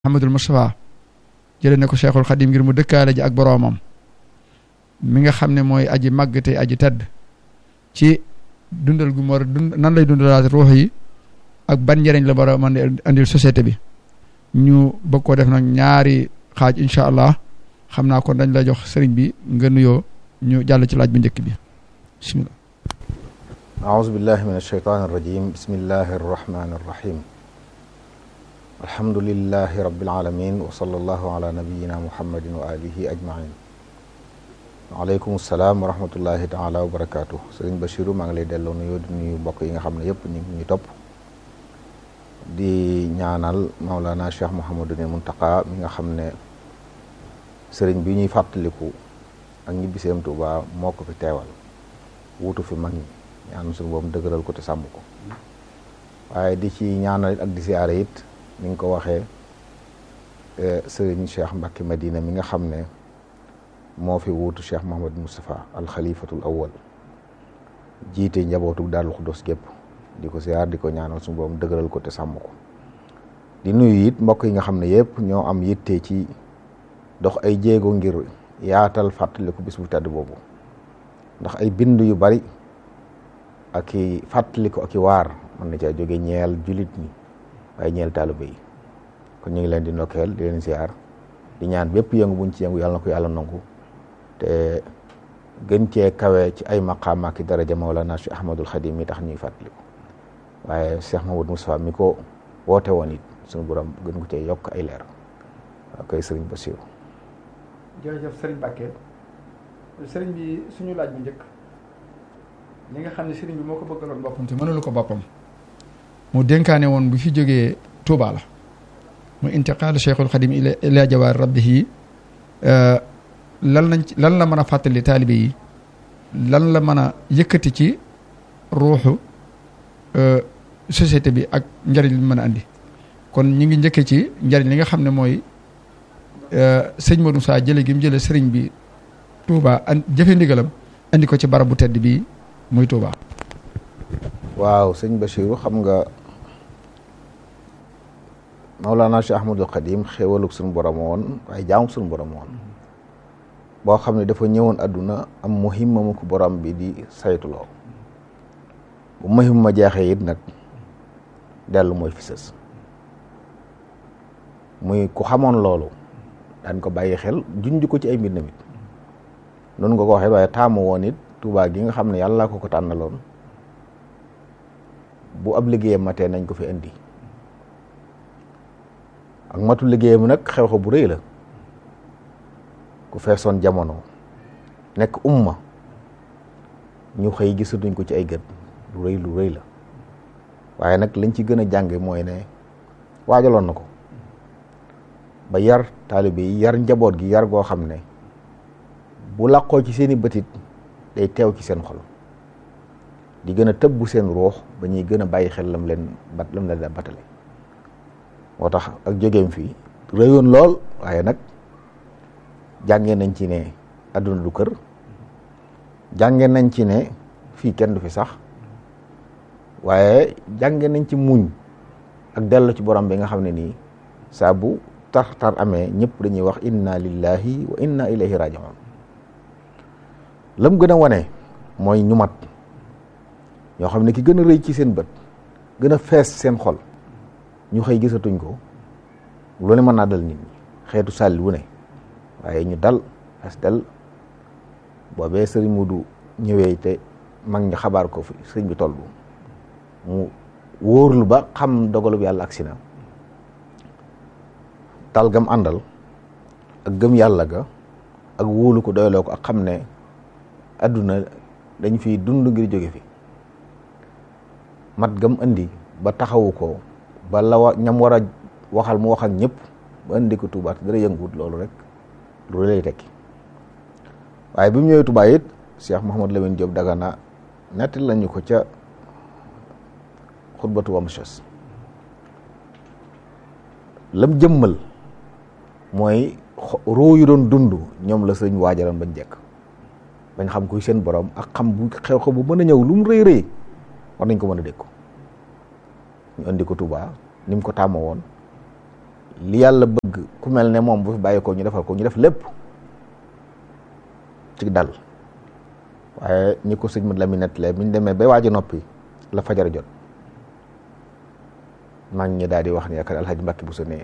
Muhammadul Mustafa jëlee na ko Cheikhul Xadim ngir mu dëkkaale ji ak boroomam mi nga xam ne mooy aji màgg te aji tedd ci dundal gu mu war a dund nan lay dundalaat ruux yi ak ban njëriñ la war a mën a andil société bi ñu bëgg koo def nag ñaari xaaj incha allah xam naa kon dañ la jox sëriñ bi nga nuyoo ñu jàll ci laaj bu njëkk bi bismillah أعوذ بالله من الشيطان الرجيم بسم الله الرحمن الرحيم الحمد لله رب العالمين وصلى الله على نبينا محمد وآله أجمعين waaleykum salaam wa rahmatullahi taala wa barakaatu sëriñ Bachiru maa ngi lay delloo nuyoo di nuyu mbokk yi nga xam ne yëpp ñu ngi ñuy topp di ñaanal Maulana Cheikh Mouhamadul Muntaqa mi nga xam ne sëriñ bi ñuy fàttaliku ak ñibbiseem Tuuba moo ko fi teewal wuutu fi mag ñi ñaan suñu boobu dëgëral ko te sàmm ko waaye di ci ñaanal ak di siyaare it ni nga ko waxee sëriñ Cheikh Mbacke Madina mi nga xam ne moo fi wuutu Cheikh Mouhamad Moustapha al xalifatul awwal jiite njabootu Daaru Xuddos gépp di ko siyaar di ko ñaanal suñu boobu dëgëral ko te sàmm ko di nuyu it mbokk yi nga xam ne yëpp ñoo am yitte ci dox ay jéego ngir yaatal fàttaliku bis bu tedd boobu ndax ay bind yu bari ak i fàttaliku ak i waar mën na caa jóge ñeel julit ñi waaye ñeel taaliba yi kon ñu ngi leen di ndokkeel di leen siyaar di ñaan bépp yëngu buñ ci yëngu yàlla na ko yàlla nangu te gën cee kawe ci ay maqaam ak daraja Mawlana Cheikh Ahmadul Xadim mi tax ñuy fàttaliku waaye Cheikh Mahmoud Moustapha mi ko woote woon it suñu borom gën ko cee yokk ay leer waaw koy sëriñ Bassirou jërëjëf sëriñ Mbacke sëriñ bi suñu laaj bu njëkk li nga xam ne sëriñ bi moo ko bëggaloon boppam te mënulu ko boppam mu dénkaane woon bu fi jógee Touba la mu intiqaalu Cheikhul Xadim ila jawaar rabbihi lan lañ ci lan la mën a fàttali taalibe yi lan la mën a yëkkati ci ruuxu société bi ak njariñ li mën a andi kon ñi ngi njëkkee ci njariñ li nga xam ne mooy sëñ Modou Moussa jële gi mu jële sëriñ bi Touba an jëfe ndigalam andi ko ci barab bu tedd bi muy Touba. waaw sëñ Bachiru xam nga Mawlana Cheikh Ahmadul Xadim xéewalug suñu borom woon waaye jaamum suñu borom woon boo xam ne dafa ñëwoon àdduna am muhimma mu ko borom bi di saytuloo bu muhimma jeexee it nag dellu mooy fi sës muy ku xamoon loolu daan ko bàyyi xel junj ko ci ay mbir namit noonu nga ko waxee waaye taamu woon it Tuubaa gi nga xam ne yàlla ko ko tànnaloon bu ab liggéeyam matee nañ ko fi indi ak matu liggéeyam nag xew-xew bu rëy la ku feesoon jamono nekk umma ñu xëy gisatuñ ko ci ay gët lu rëy lu rëy la waaye nag lañ ci gën a jànge mooy ne waajaloon na ko ba yar taalibe yi yar njaboot gi yar goo xam ne bu làqoo ci seeni bëtit day teew ci seen xol di gën a tëbbu seen ruux ba ñuy gën a bàyyi xel lam leen bat lam leen batale moo tax ak jógeem fii rëyoon lool waaye nag jàngee nañ ci ne àdduna du kër jàngee nañ ci ne fii kenn du fi sax waaye jàngee nañ ci muñ ak dellu ci borom bi nga xam ne nii saa bu tar tar amee ñëpp dañuy wax inna lillahi wa inna ilayhi rajiun lam gën a wane mooy ñu mat ñoo xam ne ki gën a rëy ci seen bët gën a fees seen xol ñu xëy gisatuñ ko lu ne mën naa dal nit ñi xeetu sàlli wu ne waaye ñu dal as dal boobee sëriñ Mudu ñëwee te mag ñi xabaar ko fi sëriñ bi toll mu wóorlu ba xam dogalu bi yàlla agsi na tal gam àndal ak gëm yàlla ga ak wóolu ko doyloo ko ak xam ne adduna dañ fi dund ngir jóge fi mat gam andi ba taxawu ko ba la wa ñam war a waxal mu wax ak ñëpp ba indi ko Tuubaa te dara yënguwut loolu rek lu lay tekki waaye bi mu ñëwee Tuubaa it Cheikh Mouhamadou Lamine Diop Dagana nettali lañu ko ca xutbatu wamshas lam jëmmal mooy ruu yu doon dund ñoom la sëñ waajaloon bañ jekk bañ xam kuy seen borom ak xam bu xew-xew bu mën a ñëw lu mu rëy rëy war nañ ko mën a dégg ko ñu indi ko Touba ni mu ko tàmmoo woon li yàlla bëgg ku mel ne moom bu fi bàyyi ko ñu defal ko ñu def lépp ci dal waaye ñi ko sëñ mat la mi nettalee bi ñu demee bay waaj a noppi la fajar jot mag ñi daal di wax ne yaakaar alxaji Mbàkke bu sa nee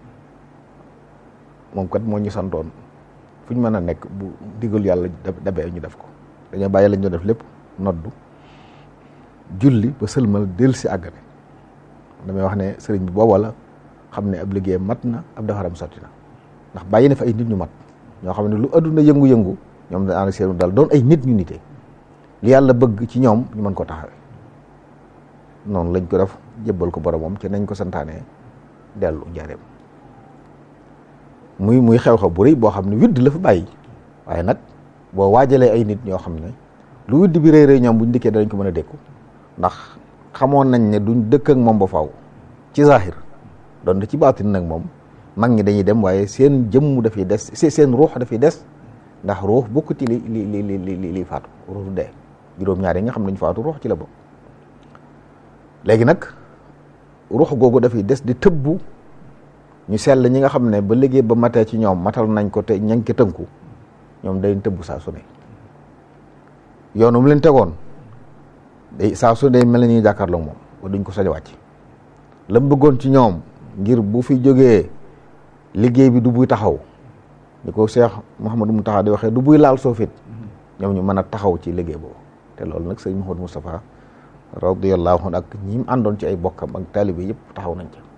moom kat moo ñu santoon fu ñu mën a nekk bu digal yàlla dabee ñu def ko dañoo bàyyi lañ doon def lépp noddu julli ba sëlmal del si àggane damay wax ne sëriñ bi booba la xam ne ab liggéeyam mat na ab defaram sotti na ndax bàyyi na fa ay nit ñu mat ñoo xam ne lu adduna yëngu-yëngu ñoom da ànd seenu daal doon ay nit ñu nite li yàlla bëgg ci ñoom ñu mën ko taxawe noonu lañ ko def jébbal ko boromam ci nañ ko santaane dellu njaareem muy muy xew-xew bu rëy boo xam ne widd la fa bàyyi waaye nag boo waajalee ay nit ñoo xam ne lu widd bi rëy rëy ñoom buñ dikkee danañ ko mën a dékku ndax xamoon nañ ne duñ dëkk ak moom ba faw ci zahir doon ci baatin nag moom mag ñi dañuy dem waaye seen jëmm dafay des seen ruux dafay des ndax ruux bokkuti li li li li li li faatu ruux du dee juróom-ñaar yi nga xam ne ñu faatu ruux ci la bokk léegi nag ruux googu dafay des di tëbbu ñu sell ñi nga xam ne ba liggéey ba matee ci ñoom matal nañ ko te ña ngi tënku ñoom day tëbbu saa su ne yoonu mu leen tegoon day saa su ne mel na ñuy jàkkaarloo moom ba duñ ko sañ wàcc la mu bëggoon ci ñoom ngir bu fi jógee liggéey bi du buy taxaw ni ko Cheikh Mouhamadou Mountakha di waxee du buy laal soofit ñoom ñu mën a taxaw ci liggéey boobu te loolu nag sëñ Mouhamadou Moustapha radiyallahu anhu ak ñi mu àndoon ci ay bokkam ak taalibe yëpp taxaw nañ ca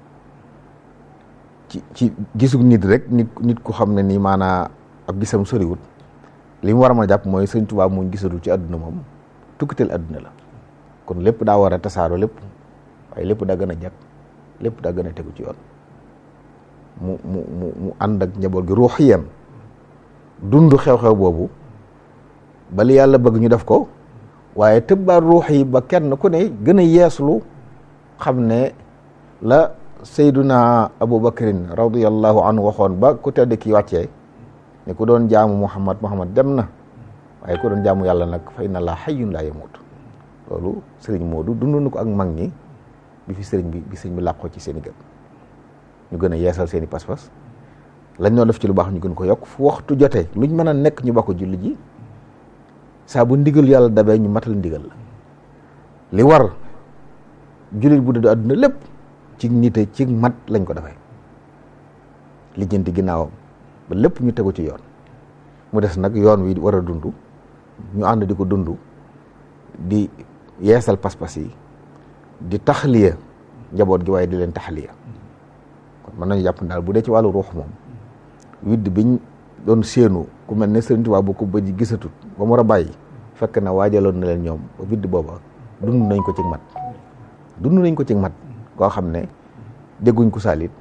ci ci gisug nit rek nit nit ku xam ne nii maanaa ab gisam soriwut li mu war a mën a jàpp mooy sëñ Tuubaa muñ gisatul ci àdduna moom tukkiteel àdduna la kon lépp daa war a tasaaro lépp waaye lépp daa gën a jag lépp daa gën a tegu ci yoon mu mu mu mu ànd ak njaboot gi ruuxiyan dund xew-xew boobu ba li yàlla bëgg ñu def ko waaye tëbbaat ruux yi ba kenn ku ne gën a yeeslu xam ne la sayduna abubakarin radiallahu anhu waxoon ba ku tedd ki wàccee ne ku doon jaamu muhammad muhammad dem na waaye ku doon jaamu yàlla nag fa inna laa hayyun laa yamut loolu sëriñ Moodu dund na ko ak mag ñi bi fi sëriñ bi bi sëriñ bi làqoo ci seen i gën ñu gën a yeesal seen i pas-pas lañ doon def ci lu baax ñu gën ko yokk fu waxtu jotee luñ mën a nekk ñu bokk julli ji saa bu ndigal yàlla dabee ñu matal ndigal la li war jullit bu dëddu àdduna lépp ci nite ci mat lañ ko defee lijjanti ginnaawam ba lépp ñu tegu ci yoon mu des nag yoon wi war a dund ñu ànd di ko dund di yeesal pas-pas yi di taxliya njaboot gi waaye di leen taxliya kon mën nañu jàpp daal bu dee ci wàllu ruux moom widd biñ doon séenu ku mel ne Sëriñ Tuubaa bu ko bëj gisatut ba mu war a bàyyi fekk na waajaloon na leen ñoom ba widd booba dund nañ ko ci mat dund nañ ko ci mat koo xam ne dégguñ ko saalit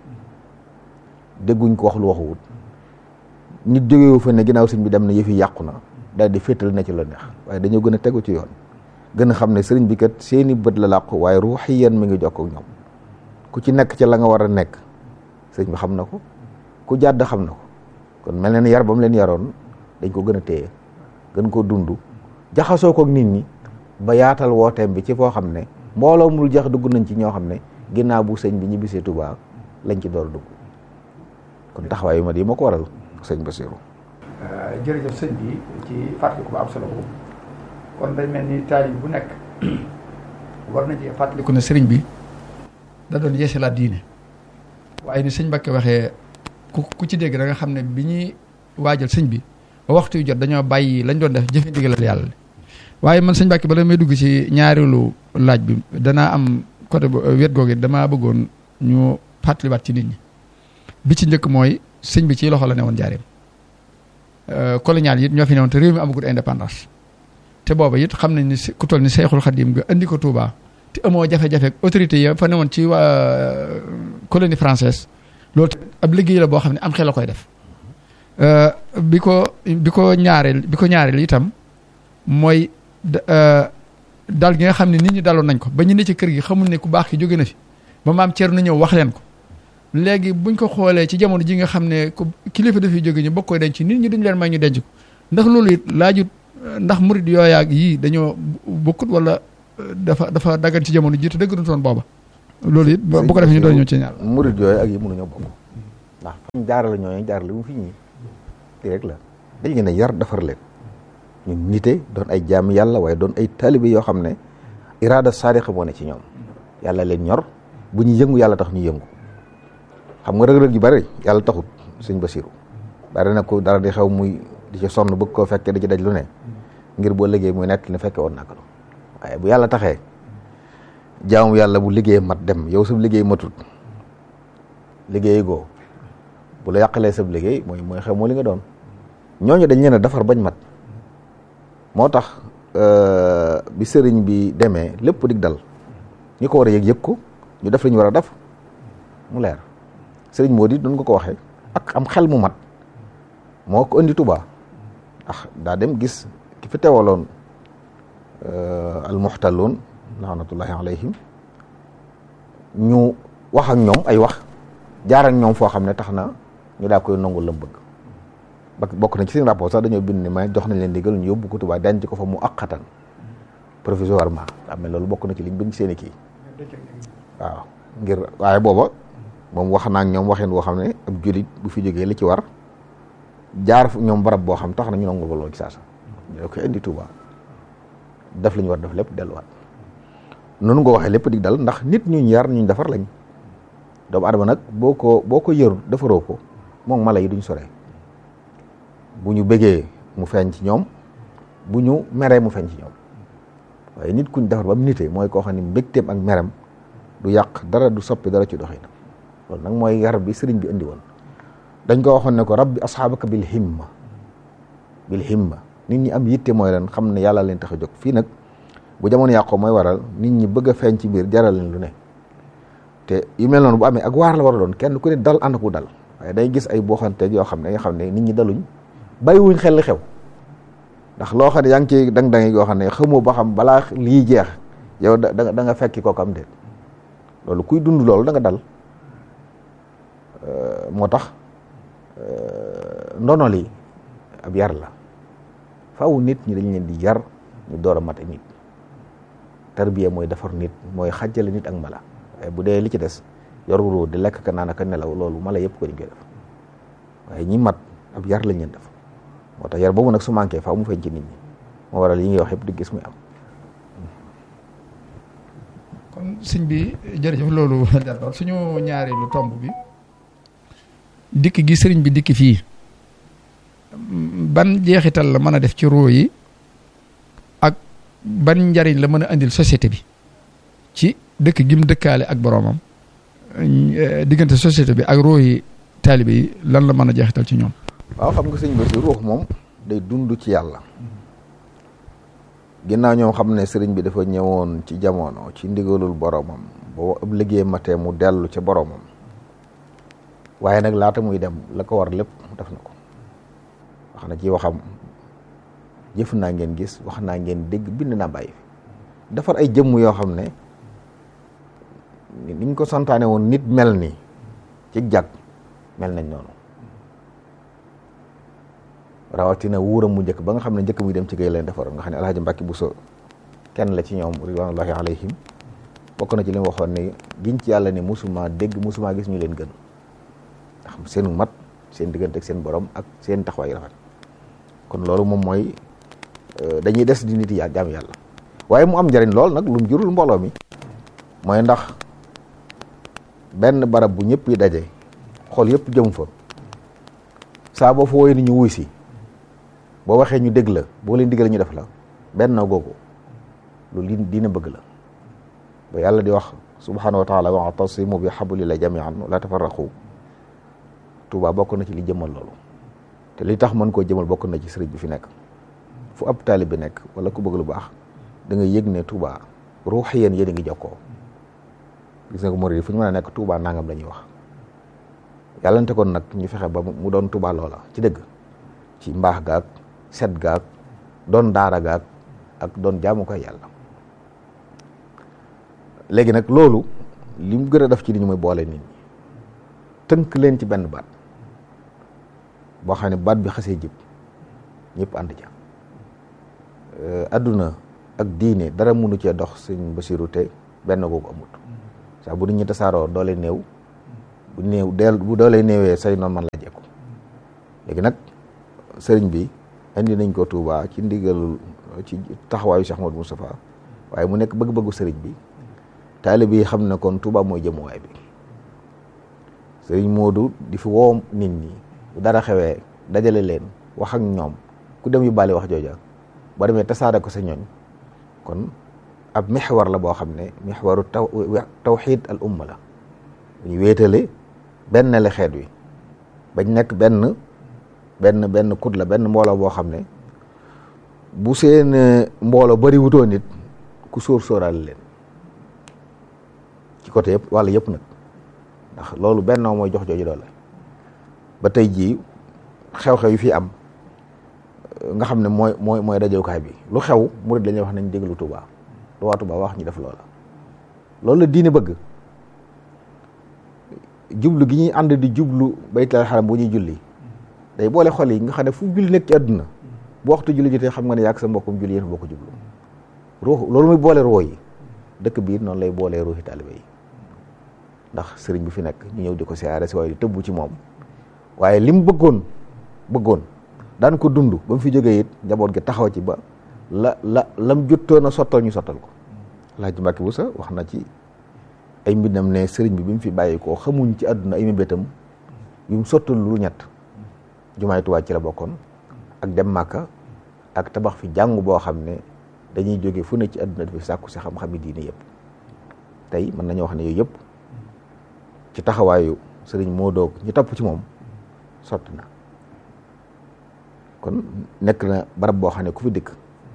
dégguñ ko wax lu waxuwut nit jógewu fa ne ginnaaw sëñ bi dem na yëfi yàqu na daal di féetal na ci la neex waaye dañoo gën a tegu ci yoon gën a xam ne sëriñ bi kat seeni bët la làqu waaye ruuxiyan mi ngi jokk ak ñoom ku ci nekk ci la nga war a nekk sëriñ bi xam na ko ku jàdd xam na ko kon mel na ni yar ba mu leen yaroon dañ ko gën a téye gën koo dund jaxasoo ko ak nit ñi ba yaatal wooteem bi ci foo xam ne mbooloo mul jax dugg nañ ci ñoo xam ne ginnaaw bu sëñ bi ñibbisee Tuubaa lañ ci door dugg kon taxawaayu ma di ma ko waral sëñ Basiru jërëjëf sëñ bi ci fàttaliku bu am solo boobu kon day mel ni taalib bu nekk war na ci fàttaliku ne sëriñ bi da doon yeesalaat diine waaye ni sëñ Mbàkke waxee ku ku ci dégg da nga xam ne bi ñuy waajal sëñ bi ba waxtu yu jot dañoo bàyyi lañ doon def jëfe ndigalal yàlla waaye man sëñ Mbàkke bala may dugg ci ñaareelu laaj bi danaa am côté wet googu damaa bëggoon ñu fàttaliwaat ci nit ñi bi ci njëkk mooy sëñ bi ci loxo la ne woon jaareem colonial yi ñoo fi ne woon te réew mi amagul indépendance te booba it xam nañ ni ku toll ni Seexul Xadim nga andi ko Touba te amoo jafe-jafe autorité yi fa ne woon ci waa colonie française loolu ab liggéey la boo xam ne am xel la koy def bi ko bi ko ñaareel bi ko ñaareel itam mooy dal gi nga xam ne nit ñi daloon nañ ko ba ñu ne ci kër gi xamul ne ku baax ki jóge na fi ba maam Thierno na ñëw wax leen ko léegi buñ ko xoolee ci jamono ji nga xam ne ku kilifa dafay jóge ñu bokk koy denc nit ñi duñ leen may ñu denc ko ndax loolu it laajut ndax murid yooyaag yii dañoo bokkut wala dafa dafa daggan ci jamono ji te dëgg toon booba loolu it bu ko defee ñu doon ñëw ci ñaar murid yooyu ak yi mënuñoo bokk ndax fañ jaarale ñooñu jaarale mu fi ñii lii rek la dañ leen a yar defar leen ñu nite doon ay jaam yàlla waaye doon ay taalibe yoo xam ne iraada saadiqa moo ne ci ñoom yàlla leen ñor bu ñu yëngu yàlla tax ñu yëngu xam nga rëg-rëg yu bari yàlla taxut sëñ Basiru bari na ko dara di xew muy di ci sonn bëgg koo fekkee di ci daj lu ne ngir boo liggéey muy nekk ne fekke woon naka waaye bu yàlla taxee jaamu yàlla bu liggéey mat dem yow sab liggéey matut liggéey goo bu la yàqalee sab liggéey mooy mooy xew moo li nga doon ñooñu dañ leen a defar bañ mat moo tax bi sëriñ bi demee lépp dig dal ñi ko war a yëg yëg ko ñu def li ñu war a def mu leer sëriñ moo di doon nga ko waxee ak am xel mu mat moo ko indi Tuubaa ndax daa dem gis ki fi teewaloon almuxtaloon laanatullahi alayhim ñu wax ak ñoom ay wax jaar ak ñoom foo xam ne tax na ñu daa koy nangul la bëgg ba bokk na ci seen rapport sax dañoo bind ne may jox nañ leen digal ñu yóbbu ko Tuubaa denc ko fa mu aqatan provisoirement am loolu bokk na ci liñ bind seen i kii waaw ngir waaye booba moom wax naa ak ñoom waxeen boo xam ne ab julit bu fi jógee li ci war jaar ñoom barab boo xam tax na ñu nangul ko loolu ci saasa ñoo koy indi Tuubaa def li ñu war def lépp delluwaat noonu nga waxee lépp dig dal ndax nit ñu yar ñu defar lañ doomu adama nag boo ko boo ko yërul defaroo ko moom mala yi duñ sore bu ñu bëggee mu feeñ ci ñoom bu ñu meree mu feeñ ci ñoom waaye nit kuñ defar ba mu nitee mooy koo xam ne mbégteem ak merem du yàq dara du soppi dara ci doxinam loolu nag mooy yar bi sëriñ bi indi woon dañ ko waxoon ne ko rabbi asxaabaka bil himma bil himma nit ñi am yitte mooy leen xam ne yàlla leen tax a jóg fii nag bu jamono yàqoo mooy waral nit ñi bëgg a feeñ ci biir jaral leen lu ne te yu mel noonu bu amee ak waar la war a doon kenn ku ne dal ànd ku dal waaye day gis ay booxanteeg yoo xam ne nga xam ne nit ñi daluñ bàyyiwuñ xel li xew ndax loo xam ne yaa ngi ciy dang-dangi yoo xam ne xamoo ba xam balaa lii jeex yow da da nga fekki kooku am déet loolu kuy dund loolu da nga dal moo tax ndono li ab yar la faaw nit ñi dañ leen di yar ñu door a mate nit tarbiya mooy defar nit mooy xàjjale nit ak mala waaye bu dee li ci des yoruloo di lekk ka naan ak nelaw loolu mala yëpp ko dañ koy def waaye ñi mat ab yar lañ leen def moo tax yar boobu nag su manqué faaw mu feeñ ci nit ñi moo waral yi ñuy wax yëpp di gis muy am. kon sëñ bi jërëjëf loolu d'accord suñu ñaareelu tomb bi dikk gi sëriñ bi dikk fii ban jeexital la mën a def ci roo yi ak ban njariñ la mën a andil société bi ci dëkk gi mu dëkkaale ak boroomam diggante société bi ak roo yi taalibe yi lan la mën a jeexital ci ñoom. waaw xam nga sëñ bi si ruux moom day dund ci yàlla ginnaaw ñoom xam ne sëriñ bi dafa ñëwoon ci jamono ci ndigalul boromam boo ëpp liggéey matee mu dellu ca boromam waaye nag laata muy dem la ko war lépp def na ko wax na ci waxam jëf naa ngeen gis wax naa ngeen dégg bind naa bàyyi fi defar ay jëmm yoo xam ne niñ ko santaane woon nit mel ni ci jag mel nañ noonu rawatina wuuram mu njëkk ba nga xam ne njëkk muy dem ci géej leen defaroon nga xam ne alhaji Mbàkke Buso kenn la ci ñoom ridwanullahi alayhim bokk na ci li mu waxoon ne giñ ci yàlla ne musuma dégg musuma gis ñu leen gën ndax seenu mat seen diggante ak seen borom ak seen taxawaay rafet kon loolu moom mooy dañuy des di nit yi jaam yàlla waaye mu am njariñ lool nag lu mu jurul mbooloo mi mooy ndax benn barab bu ñëpp yi daje xool yëpp jëm fa saa boo fa wooyee ni ñu wuy si boo waxee ñu dégg la boo leen diggal ñu def la benn googu lu li dina bëgg la ba yàlla di wax subhanahu wa taala wa'tasimu bi hablillah jami'an la tafarraqu Tuuba bokk na ci li jëmal loolu te li tax mën koo jëmal bokk na ci sëriñ bi fi nekk fu ab taalib bi nekk wala ku bëgg lu baax da nga yëg ne Tuuba ruux yéen yéen a ngi jokkoo gis nga ko murid fu ñu mën a nekk Tuuba nangam la ñuy wax yàllante kon nag ñu fexe ba mu doon Tuuba loola ci dëgg ci mbaax gaag set gaag doon daara gaag ak doon jaamu koy yàlla léegi nag loolu li mu gën a def ci li ñu muy boole nit ñi tënk leen ci benn baat boo xam ne baat bi xasee jib ñëpp ànd ca adduna ak diine dara mënu cee dox sëñ Basiru te benn googu amut saa bu nit ñi tasaaroo doole néew bu néew deel bu doolee néewee say noonu man la jekku léegi nag sëriñ bi indi nañ ko Touba ci ndigal ci taxawaayu Cheikh Modou Moustapha waaye mu nekk bëgg-bëggu sëriñ bi taalibe yi xam ne kon Touba mooy jëmuwaay bi sëriñ Modou di fi woo nit ñi bu dara xewee dajale leen wax ak ñoom ku dem yu bàle wax jooja boo demee tasaare ko sa ñooñ kon ab mixwar la boo xam ne mixwaru taw tawxiid al umma la ñu wéetale benn le xeet wi bañ nekk benn benn benn kut la benn mbooloo boo xam ne bu seen mbooloo bari wutoo nit ku sóor sóoraale leen ci côté yëpp wàlla yëpp nag ndax loolu benn mooy jox jooju doole ba tey jii xew-xew yi fi am nga xam ne mooy mooy mooy dajewukaay bi lu xew murid dañuy wax nañ déglu Touba lu waa Touba wax ñu def loola loolu la diine bëgg jublu gi ñuy ànd di jublu baytal xaram bu ñuy julli day boole xol yi nga xam ne fu julli nekk ci àdduna bu waxtu julli jotee xam nga ne yàgg sa mbokkum julli yéen bokk jublu ruux loolu muy boole ruux yi dëkk biir noonu lay boolee ruuxi taalibe yi ndax sëriñ bi fi nekk ñu ñëw di ko siyaare si waaye di tëbbu ci moom waaye li mu bëggoon bëggoon daan ko dund ba mu fi jógee it njaboot gi taxaw ci ba la la lam jottoon a sottal ñu sottal ko Alaaji Mbàkke Buso wax na ci ay mbindam ne sëriñ bi bi mu fi bàyyi koo xamuñ ci àdduna ay mébétam yu mu sottal lu ñett jumaay Tuubaa ci la bokkoon ak dem Màkka ak tabax fi jàngu boo xam ne dañuy jóge fu ne ci àdduna di fi sàkku si xam-xami diine yëpp tey mën nañoo wax ne yooyu yëpp ci taxawaayu sëriñ moo doog ñu topp ci moom sotti na kon nekk na barab boo xam ne ku fi dikk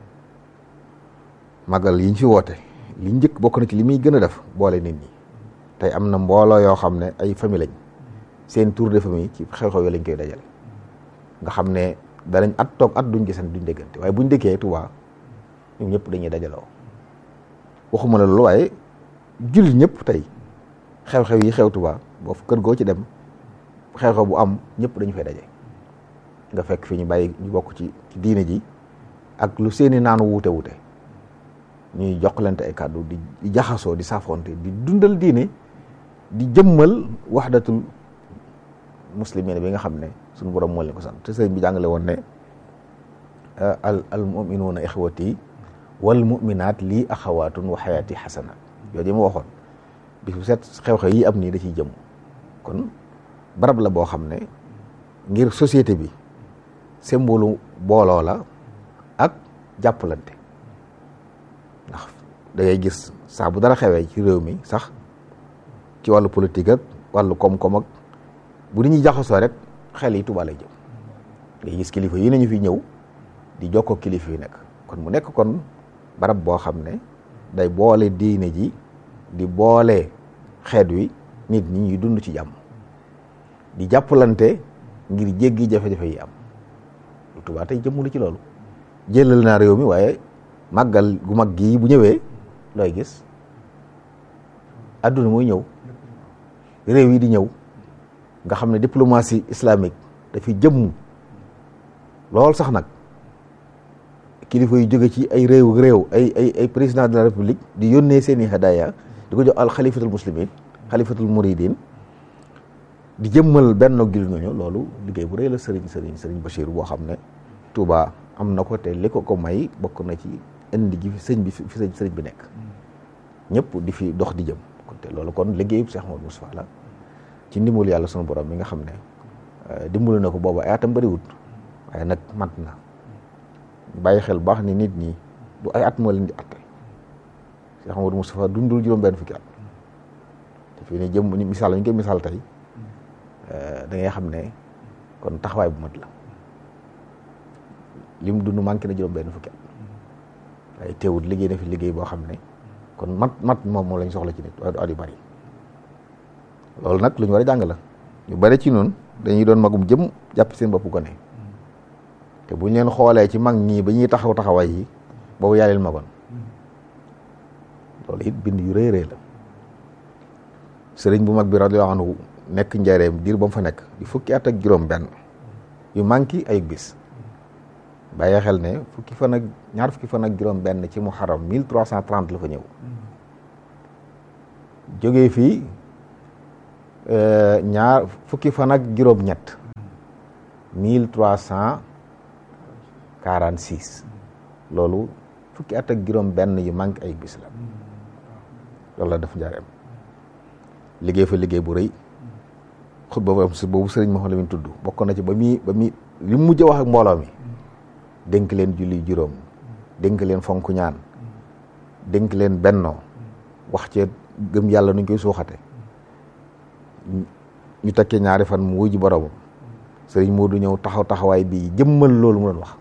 magal yi ñu fi woote li njëkk bokk na ci li muy gën a def boole nit ñi tey am na mbooloo yoo xam ne ay famille lañ seen tour de famille ci xew-xew yoo lañ koy dajale nga xam ne danañ at toog at duñ gisante duñ déggante waaye buñ dëkkee Tuubaa ñoom ñëpp dañuy dajaloo waxuma la loolu waaye jullit ñëpp tey xew-xew yi xew Tuubaa boo kër goo ci dem xew-xew bu am ñëpp dañu fay daje nga fekk fi ñu bàyyi ñu bokk ci ci diine ji ak lu seeni naanu wuute wuute ñuy jokkalante ay kàddu di di jaxasoo di saafonte di dundal diine di jëmmal waxdatul muslimin bi nga xam ne suñu borom moo leen ko sant te sëriñ bi jàngale woon ne al al muminuuna ixwati wal muminaat lii axawaatun wa xayaati xasanat yooyu ma waxoon bis bu set xew-xew yi am nii da ciy jëm kon barab la boo xam ne ngir société bi symbole booloo la ak jàppalante ndax da ngay gis saa bu dara xewee ci réew mi sax ci wàllu politique ak wàllu koom-koom ak bu nit ñi jaxasoo rek xel yi Tuubaa lay jëm ngay gis kilifa yi nañu fi ñëw di jokkoo kilifa yi nekk kon mu nekk kon barab boo xam ne day boole diine ji di boole xeet wi nit ñi ñuy dund ci jàmm di jàppalante ngir jéggi jafe-jafe yi am Tuubaa tey jëmmulu ci loolu jëlal naa réew mi waaye màggal gu mag gii bu ñëwee looy gis adduna mooy ñëw réew yi di ñëw nga xam ne diplomatie islamique dafi jëmm lool sax nag kilifa yu jóge ci ay réew réew ay ay ay président de la république di yónnee seeni hadaya di ko jox al xalifatul muslimin xalifatul muridin di jëmmal benn gil ñooñu loolu liggéey bu rëy la sëriñ sëriñ sëriñ Bachir boo xam ne Touba am na ko te li ko ko may bokk na ci indi gi fi sëñ bi fi sëñ sëriñ bi nekk ñëpp di fi dox di jëm kon te loolu kon liggéeyub Cheikh Modou Moustapha la ci ndimbalu yàlla sunu borom mi nga xam ne dimbalu na ko boobu ay atam bëriwut waaye nag mat na bàyyi xel baax ni nit ñi du ay at moo leen di atte Cheikh Modou Moustapha dundul juróom benn fukki at te fii ni jëm ni misaal ñu koy misaal tey da ngay xam ne kon taxawaay bu mat la lim dund manqué na juróom benn fukki at waaye teewut liggéey na fi liggéey boo xam ne kon mat mat moom moo lañ soxla ci nit waaye du at yu bari loolu nag lu ñu war a jàng la ñu bari ci noonu dañuy doon magum jëm jàpp seen bopp gone te bu ñu leen xoolee ci mag ñii ba ñuy taxaw taxawaay yi boobu yaa leen magoon loolu it bind yu rëy rëy la sëriñ bu mag bi radiyallahu anhu nekk njareem diir ba mu fa nekk di fukki at ak juróom benn yu manqué ay bis bàyyi xel ne fukki fan ak ñaar fukki fan ak juróom benn ci muharram mille trois cent trente la fa ñëw jógee fii ñaar fukki fan ak juróom-ñett mille trois cent quarante six loolu fukki at ak juróom benn yu manqué ay bis la loolu la def njaareem liggéey fa liggéey bu rëy xutba boobu boobu sëriñ Mouhamed Lamine tudd bokk na ci ba muy ba muy li mu mujj wax ak mbooloo mi dénk leen julli juróom dénk leen fonk ñaan dénk leen bennoo wax ci gëm yàlla nuñ koy suuxate ñu tekkee ñaari fan mu wuji boromam sëriñ Modou ñëw taxaw taxawaay bii jëmmal loolu mu doon wax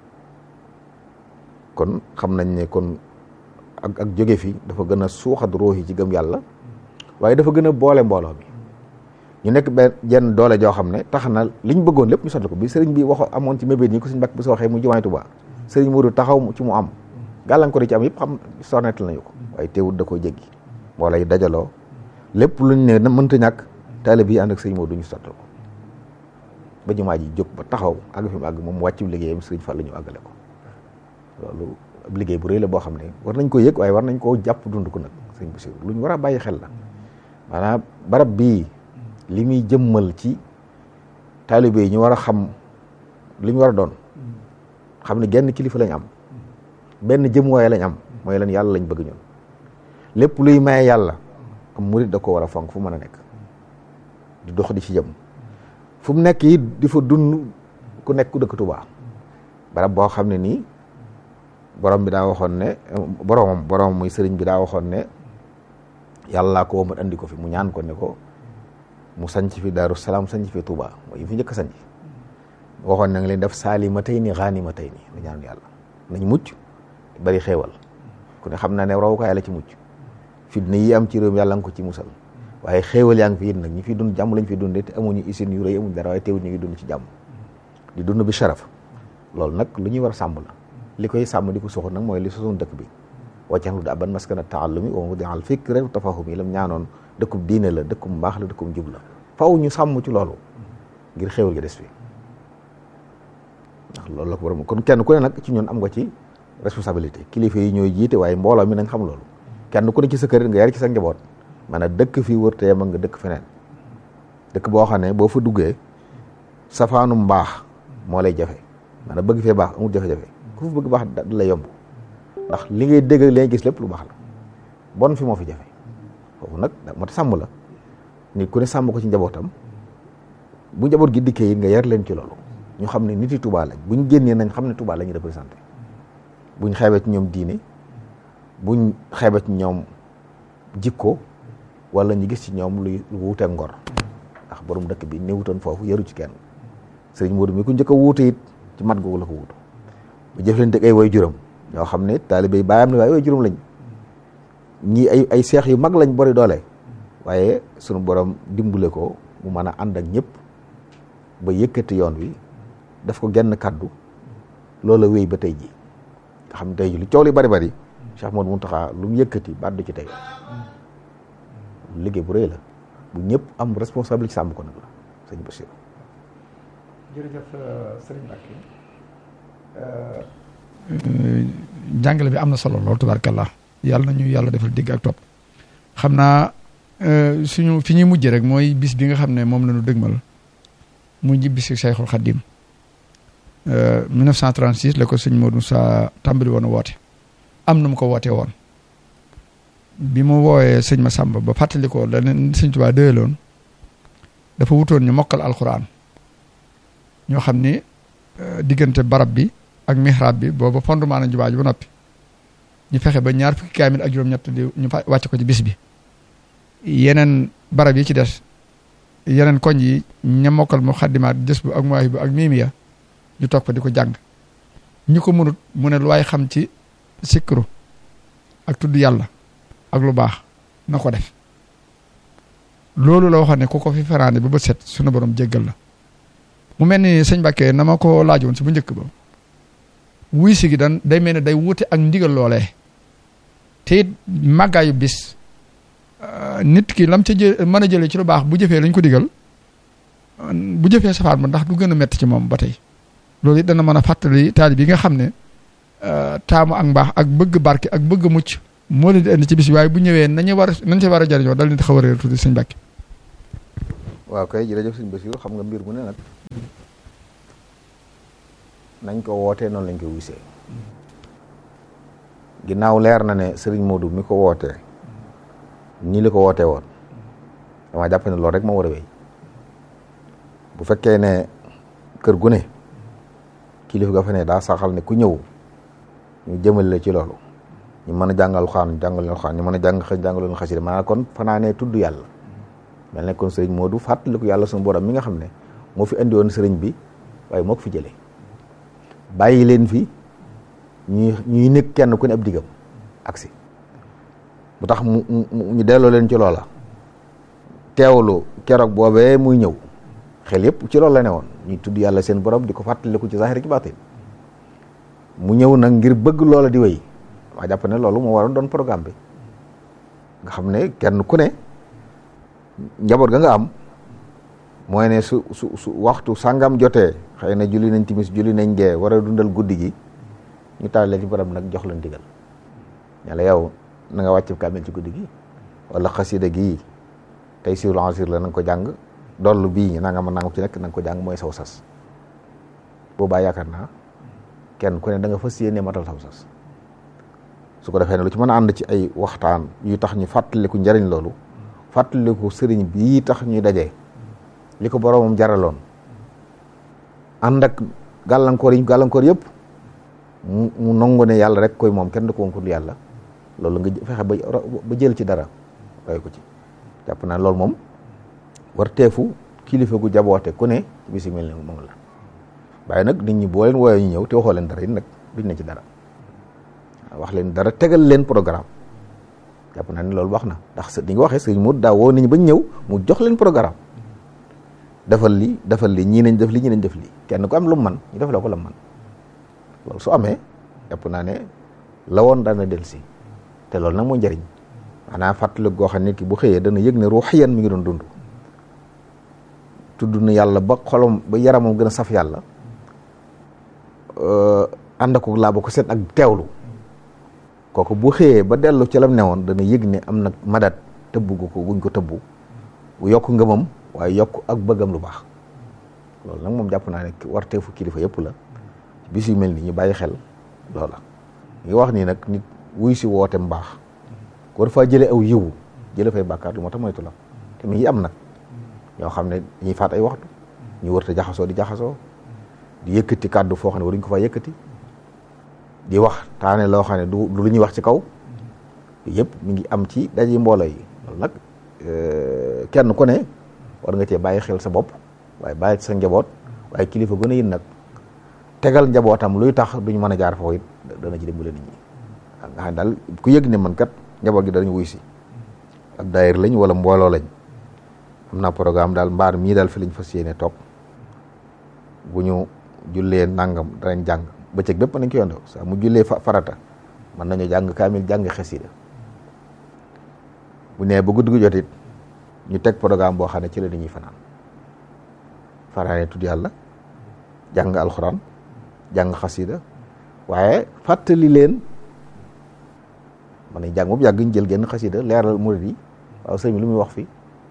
kon xam nañ ne kon ak ak jóge fi dafa gën a suuxat ruux yi ci gëm yàlla waaye dafa gën a boole mbooloo mi ñu nekk benn jenn doole joo xam ne tax na liñ bëggoon lépp ñu sotti ko bi sëriñ bi wax amoon ci mébét ñi ko suñ mbàkk bu soo waxee mu jumaay Tuubaa sëriñ Modou taxaw ci mu am gàllankoor yi ci am yëpp xam sornetal nañu ko waaye teewut da koo jéggi mbooloo yi dajaloo lépp luñ ne mënta ñàkk taalibe yi ànd ak sëriñ Modou ñu sottal ko ba jumaa ji jóg ba taxaw àgg fi mu àgg moom wàccu liggéeyam sëriñ Fall la ñu àggale ko loolu ab liggéey bu rëy la boo xam ne war nañ ko yëg waaye war nañ koo jàpp dund ko nag sëriñ Bassirou lu ñu war a bàyyi xel la maanaam barab bii li muy jëmmal ci taalibe yi ñu war a xam li ñu war a doon xam ne genn kilifa lañ am benn jëmuwaay lañ am mooy leen yàlla lañ bëgg ñun lépp luy maye yàlla am murit da ko war a fonk fu mën a nekk di dox di ci jëm fu mu nekk it di fa dund ku nekk ku dëkk Tuubaa barab boo xam ne nii borom bi daa waxoon ne boromam boromam muy sëriñ bi daa waxoon ne yàllaa ko womat andi ko fi mu ñaan ko ne ko mu sanc fi Daaru Salaam sanc fi Tuubaa mooy fi njëkk a sanc waxoon na nga leen def saalimatayni ghaanimatayni la ñaan yàlla nañ mucc bari xéewal ku ne xam naa ne rawukaay la ci mucc fitna yi am ci réew mi yàlla nga ko ci musal waaye xéewal yaa ngi fi it nag ñi fi dund jàmm lañ fi dundee te amuñu usine yu rëy amuñu dara waaye teewul ñu ngi dund ci jàmm di dund bi sharaf loolu nag lu ñuy war a sàmm la li koy sàmm di ko soxla nag mooy li sosoon dëkk bi waccax lu da ban maskana taallumi wa mawdi al fikri wa tafahumi lam ñaanoon dëkkub diine la dëkkub mbaax la dëkkub jub la faw ñu sàmm ci loolu ngir xéewal gi des fi ndax loolu la ko borom kon kenn ku ne nag ci ñun am nga ci responsabilité kilifa yi ñooy jiite waaye mbooloo mi nañ xam loolu kenn ku ne ci sa kër nga yar ci sa njaboot maanaam dëkk fii wër te nga dëkk feneen dëkk boo xam ne boo fa duggee safaanu mbaax moo lay jafe maanaam bëgg fee baax amul jafe-jafe ku fa bëgg baax da lay yomb ndax li ngay dégg li ngay gis lépp lu baax la bon fi moo fi jafe foofu nag moo tax sàmm la nit ku ne sàmm ko ci njabootam bu njaboot gi dikkee nga yar leen ci loolu ñu xam ne nit yi Tuubaa lañ buñ génnee nañ xam ne Tuubaa la ñu représenté buñ xeebee ci ñoom diine buñ xeebee ci ñoom jikko wala ñu gis ci ñoom luy lu wuuteeg ngor ndax borom dëkk bi néewutoon foofu yaru ci kenn sëriñ Modou mi ku njëkk a wuute it ci mat googu la ko wuutu bu jëflante ay way juróom ñoo xam ne taalibe yi baayam ne waaye way juróom lañ ñii ay ay seex yu mag lañ bori doole waaye sunu borom dimbule ko mu mën a ànd ak ñëpp ba yëkkati yoon wi daf ko genn kaddu loola wéy ba tey ji nga xam ne tey ji lu coow li bari bari Cheikh Modou Mountakha lu mu yëkkati baat du ci tey liggéey bu rëy la bu ñëpp am responsabilité sàmm ko nag la sëñ Bassirou jërëjëf sëriñ Mbacke jàngale bi am na solo lool tubaarkàllaa yàlla na ñu yàlla defal dégg ak topp xam naa suñu fi ñuy mujj rek mooy bis bi nga xam ne moom la ñu dëgmal mu ji bis Cheikhul Khadim 1936 la ko sëñ Modou sa tàmbali woon a woote am na mu ko wootee woon bi mu woowee sëñ Massamba ba fàttali ko la leen sëñ Tuubaa dëyaloon dafa wutoon ñu mokkal alxuraan ñoo xam ni diggante barab bi ak mihrab bi booba fondement na jumaa ji ba noppi ñu fexe ba ñaar fukki kaamil ak juróom-ñett di ñu fa wàcc ko ci bis bi yeneen barab yi ci des yeneen koñ yi ña mokkal mu xaddimaat jës bu ak muwaahib bu ak miimiya ñu toog fa di ko jàng ñu ko mënut mu ne lu waay xam ci sikru ak tudd yàlla ak lu baax na ko def loolu la waxoon ne ku ko fi feraande ba bët set sunu borom jéggal la mu mel ni sëñ Mbàkke na ma ko laajoon si bu njëkk ba wuy si gi dan day mel ne day wuute ak ndigal loolee te it màggaayu bis nit ki lam ca jë mën a jëlee ci lu baax bu jëfee lañ ko digal bu jëfee safaan ba ndax du gën a metti ci moom ba tey loolu it dana mën a fàttali taalib yi nga xam ne taamu ak mbaax ak bëgg barke ak bëgg mucc moo leen di indi ci bis bi waaye bu ñëwee nañu war a nañ ci war a jariñoo dal leen di xaw a réer tuuti sëñ Mbàkke waaw kay jërëjëf sëñ Basiru xam nga mbir mu ne nag nañ ko wootee noonu lañ ko wisee ginnaaw leer na ne sëriñ Modou mi ko wootee nii la ko wootee woon dama jàpp ne loolu rek moo war a wéy bu fekkee ne kër gu ne kilifa ga fa ne daa saxal ne ku ñëw ñu jëmale la ci loolu ñu mën a jàngal xaan jàngal leen xaan ñu mën a jàng xëy jàngal leen xasida maanaam kon fanaanee tudd yàlla mel ne kon sëriñ Modou fàttaliku yàlla suñu borom mi nga xam ne moo fi andi woon sëriñ bi waaye moo ko fi jëlee bàyyi leen fi ñuy ñuy nekk kenn ku ne ab diggam aksi bu tax mu ñu delloo leen ci loola teewlu keroog boobee muy ñëw xel yëpp ci loolu la ne woon ñuy tudd yàlla seen borom di ko fàttaliku ci zahir ci baatin mu ñëw nag ngir bëgg loola di wéy waa jàpp ne loolu moo waroon doon programme bi nga xam ne kenn ku ne njaboot ga nga am mooy ne su su su waxtu sàngam jotee xëy na julli nañ timis julli nañ gee war a dundal guddi gi ñu taal leen ci borom nag jox leen digal ña la yow na nga wàcc kaamil ci guddi gi wala xasida gi tey siwul ansir la na nga ko jàng dollu bii nanga ma nangam ci nekk na nga ko jàng mooy saw sas boobaa yaakaar naa kenn ku ne da nga fas yéene matal saw sas su ko defee ne lu ci mën a ànd ci ay waxtaan yu tax ñu fàttaliku njariñ loolu fàttaliku sëriñ bii tax ñuy dajee li ko boroomam jaraloon ànd ak gàllankoor yi gàllankoor yëpp mu mu nangu ne yàlla rek koy moom kenn du ko wonkul yàlla loolu nga fexe ba ba jël ci dara roy ko ci jàpp naa loolu moom war teefu kilifa gu jaboote ku ne bis yi mel ne moom la waaye nag nit ñi boo leen wooyee ñu ñëw te waxoo leen dara it nag duñ ne ci dara wax leen dara tegal leen programme jàpp naa ne loolu wax na ndax sa di nga waxee sëriñ mu daa woo nit ñi bañ ñëw mu jox leen programme defal li defal li ñii nañ def li ñii nañ def li kenn ku am lu mu man ñu def la ko la man loolu su amee jàpp naa ne la woon dana del si te loolu nag moo njëriñ maanaam fàttali goo xam ne ki bu xëyee dana yëg ne ruuxiyan mi ngi doon dund tudd na yàlla ba xolom ba yaramam gën a saf yàlla ànd ko laa ba ko seet ak teewlu kooku bu xëyee ba dellu ci lam newoon dana yëg ne am na madat tëbb gu ko guñ ko tëbbu bu yokk ngëmam waaye yokk ak bëggam lu baax loolu nag moom jàpp naa ne warteefu kilifa yëpp la bis yu mel ni ñu bàyyi xel loola ngi wax nii nag nit wuy si woote mbaax ko dafa jële aw yiwu jële fay bàkkaar lu moo tax moytu la te mi ngi am nag ñoo xam ne dañuy faat ay waxtu ñu wërta jaxasoo di jaxasoo di yëkkati kàddu foo xam ne waruñ ko fa yëkkati di wax taane loo xam ne du lu ñuy wax ci kaw yëpp mi ngi am ci daje mbooloo yi loolu nag kenn ku ne war nga cee bàyyi xel sa bopp waaye bàyyi ci sa njaboot waaye kilifa gën a yin nag tegal njabootam luy tax duñ mën a jaar foofu it dana ci dimbale nit ñi nga xam ne daal ku yëg ne man kat njaboot gi danañ wuy si ak daayir lañ wala mbooloo lañ am naa programme daal mbaar mii daal fi lañ fas yéene toog bu ñu jullee nangam danañ jàng bëccëg bépp nañ ko yondoo saa mu jullee farata mën nañu jàng kaamil jàng xasida bu nee ba guddi gu jot it ñu teg programme boo xam ne ci la dañuy fanaan fanaane tudd yàlla jàng alxuraan jàng xasida waaye fàttali leen man nañ jàng moom yàgg ñu jël genn xasida leeral murid yi waaw sëñ bi lu muy wax fii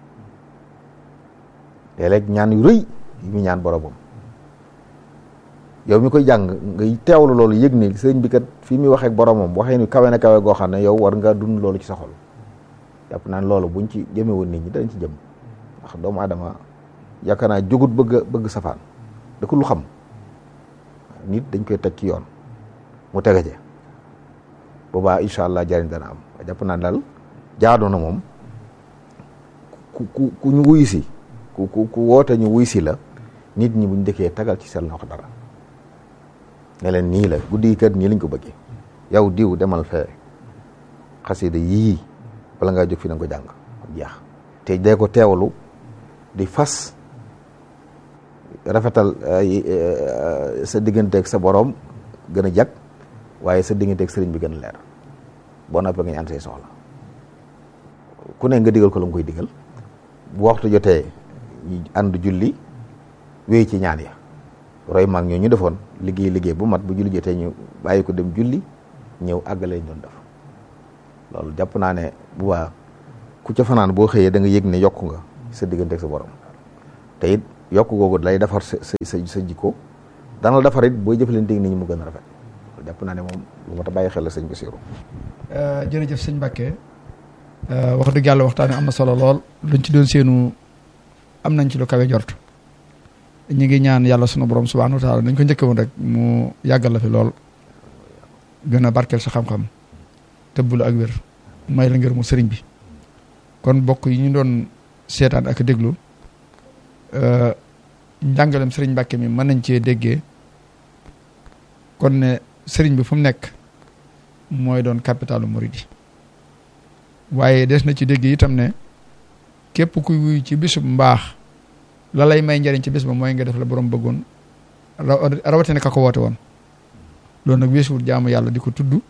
léeg-léeg ñaan yu rëy yu muy ñaan boromam yow mi koy jàng ngay teewlu loolu yëg ni sëñ bi kat fii muy waxee ak boromam waxee ni kawe na kawe goo xam ne yow war nga dund loolu ci sa xol jàpp naa ne loolu buñ ci jëme woon nit ñi dañ ci jëm ndax doomu aadama yaakaar naa jógut bëgg bëgg safaan da ko lu xam nit dañ koy teg ci yoon mu tege je boobaa incha allah jariñ dana am jàpp naa daal jaadu na moom ku ku ku ñu wuy si ku ku ku woote ñu wuy si la nit ñi buñ dëkkee tagal ci seen loxo dara ne leen nii la guddi kat nii lañ ko bëggee yow diw demal fee xasida yii wala ngaa jóg fi na ko jàng jeex te dee ko teewlu di fas rafetal sa digganteeg sa borom gën a jag waaye sa digganteeg sëriñ bi gën a leer boo noppee nga ñaan say soxla ku ne nga digal ko la nga koy digal bu waxtu jotee ñu ànd julli wéy ci ñaan ya roy maag ñoo ñu defoon liggéey liggéey bu mat bu julli jotee ñu bàyyi ko dem julli ñëw àggale ñu doon def loolu jàpp naa ne bu waa ku ca fanaan boo xëyee da nga yëg ne yokku nga sa digganteeg sa borom te it yokk googu lay defar sa sa sa jikko dana la defar it booy jëflanteeg nit ñi mu gën a rafet jàpp naa ne moom lu ma ta bàyyi xel la sëñ Bassirou jërëjëf sëñ Mbacke wax dëgg yàlla waxtaan am na solo lool luñ ci doon seenu am nañ ci lu kawe jort ñu ngi ñaan yàlla sunu borom subhanahu wa taala dañ ko njëkk woon rek mu yàggal la fi lool gën a barkeel sa xam-xam tëbbulu ak wér may la ngir mu sëriñ bi kon bokk yi ñu doon seetaan ak déglu njàngalem sëriñ Mbacke mi mën nañ cee déggee kon ne sëriñ bi fu mu nekk mooy doon capitalu Mouride waaye des na ci dégg itam ne képp kuy wuy ci bisub mbaax la lay may njariñ ci bis ba mooy nga def la borom bëggoon rawatina ka ko woote woon loolu nag weesuwul jaamu yàlla di ko tudd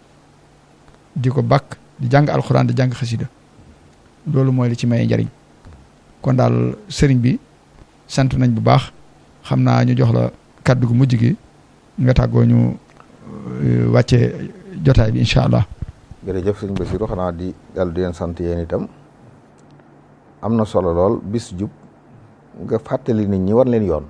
di ko bakk di jàng alxuraan di jàng xasida loolu mooy li ci may njariñ kon daal sëriñ bi sant nañ bu baax xam naa ñu jox la kàddu gu mujj gi nga tàggoo ñu wàcce jotaay bi incha allah. jërëjëf sëñ Bassirou xanaa di yàlla di leen sant yéen itam am na solo lool bis jub nga fàttali nit ñi wan leen yoon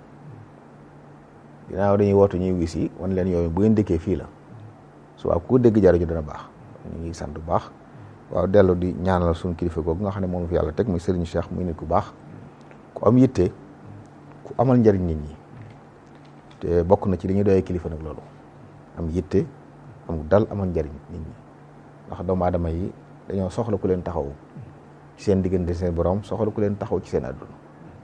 ginnaaw dañuy wootu ñuy wis yi wan leen yoon bu ngeen dëkkee fii la su waaw ku dégg jariñu dana baax ñu ngi sant bu baax waaw dellu di ñaanal suñu kilifa googu nga xam ne moom fi yàlla teg muy Serigne Cheikh muy nit ku baax ku am yitte ku amal njariñ nit ñi te bokk na ci li ñuy doyee kilifa nag loolu am yitte am dal amal njariñ nit ñi ndax doomu aadama yi dañoo soxla ku leen taxaw ci seen diggante seen borom soxla ku leen taxaw ci seen àdduna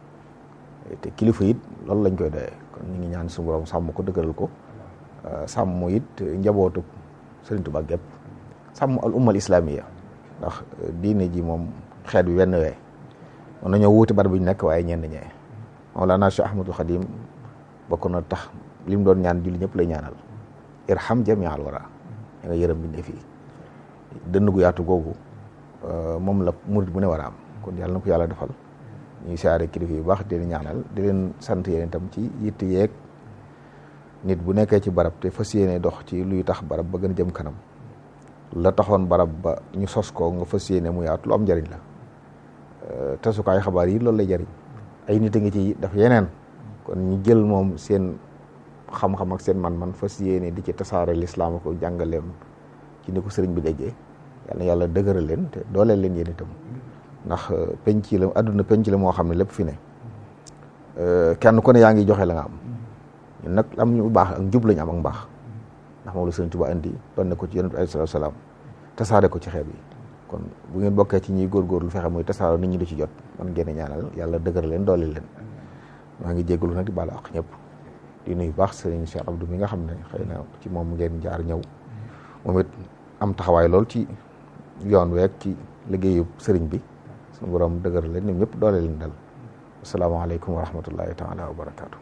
te kilifa it loolu lañ koy doyee kon ñu ngi ñaan suñu borom sàmm ko dëgëral ko sàmm it njabootu Sëriñ Tuubaa gépp sàmm al ummal islamiya ndax diine ji moom xeet bi wenn wee mën nañoo wuute bar bi ñu nekk waaye ñenn ñee Mawlana Cheikh Ahmadul Xadim bokk na tax li mu doon ñaan julli ñëpp lay ñaanal irham jamial wara ya nga yërëm bindee fii dënn gu yaatu googu moom la murid bu ne war a am kon yàlla na ko yàlla defal ñuy siyaare kilifa yu baax di leen ñaanal di leen sant yéen itam ci yitt yeeg nit bu nekkee ci barab te fas yéene dox ci luy tax barab ba gën a jëm kanam la taxoon barab ba ñu sos ko nga fas yéene mu yaatu lu am njariñ la tasukaayu xabaar yi loolu lay jariñ ay nit a ngi ci def yeneen kon ñu jël moom seen xam-xam ak seen man-man fas yéene di ci tasaare lislaam ko jàngaleem ci ni ko sëriñ bi déggee yàlla yàlla dëgëral leen te dooleel leen yéen itam ndax penc la àdduna penc la moo xam ne lépp fi ne kenn ku ne yaa ngi joxe la nga am ñun nag am ñu baax ak njub lañu am ak mbaax ndax moom la sëriñ Tuubaa indi doon na ko ci yonent bi alayhi salaatu salaam tasaare ko ci xeet yi kon bu ngeen bokkee ci ñuy góorgóorlu fexe muy tasaare nit ñi di ci jot man ngeen ñaanal yàlla dëgëral leen dooleel leen maa ngi jéggalu nag di baalu ak ñëpp di nuyu baax sëriñ Cheikh Abdou mi nga xam ne xëy na ci moom ngeen jaar ñëw moom it am taxawaay lool ci yoon week ci liggéeyu sëriñ bi suñu borom dëgër leen ñoom ñëpp doole leen dal asalaamaaleykum wa rahmatullahi taala wa barakaatu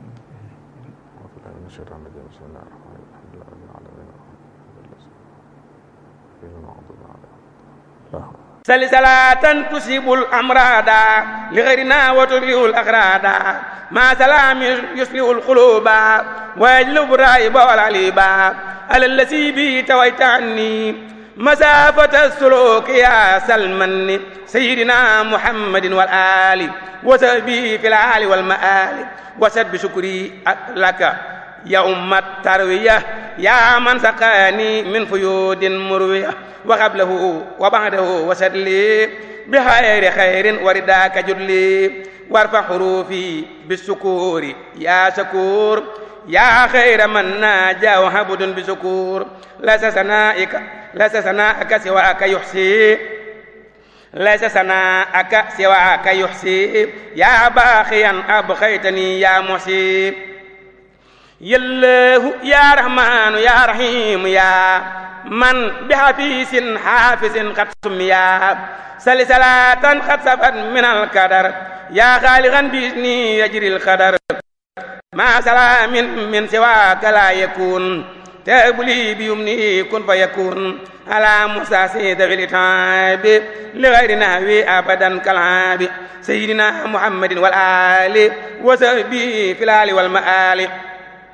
sali salatan tusibul amrada li ghayrina wa tubiul akrada ma salamin yusliul quluba wa yajlubu raiba wal aliba ala allasi bi tawayta anni مسافة السلوك يا سلمن سيدنا محمد والآل وسبي في العال والمآل وسد بشكري لك يا أم التروية يا من سقاني من فيود مروية وقبله وبعده وسد لي بخير خير ورداك جدلي وارفع حروفي بالسكور يا شكور يا خير من ناجى وهبد بسكور ليس سنائك ليس سناءك سواك يحسي ليس سناءك سواك يحسي يا باخيا أبخيتني يا محسي يا الله يا رحمن يا رحيم يا من بحفيظ حافظ قد سميا سلسلة قد سفت من القدر يا خالقا بإذني يجري القدر ما سلام من, من سواك لا يكون تابلي بيمنه كن فيكون على موسى سيد في الإتعاب لغير نهوي أبدا كالعاب سيدنا محمد والآل وسبي في الآل والمآل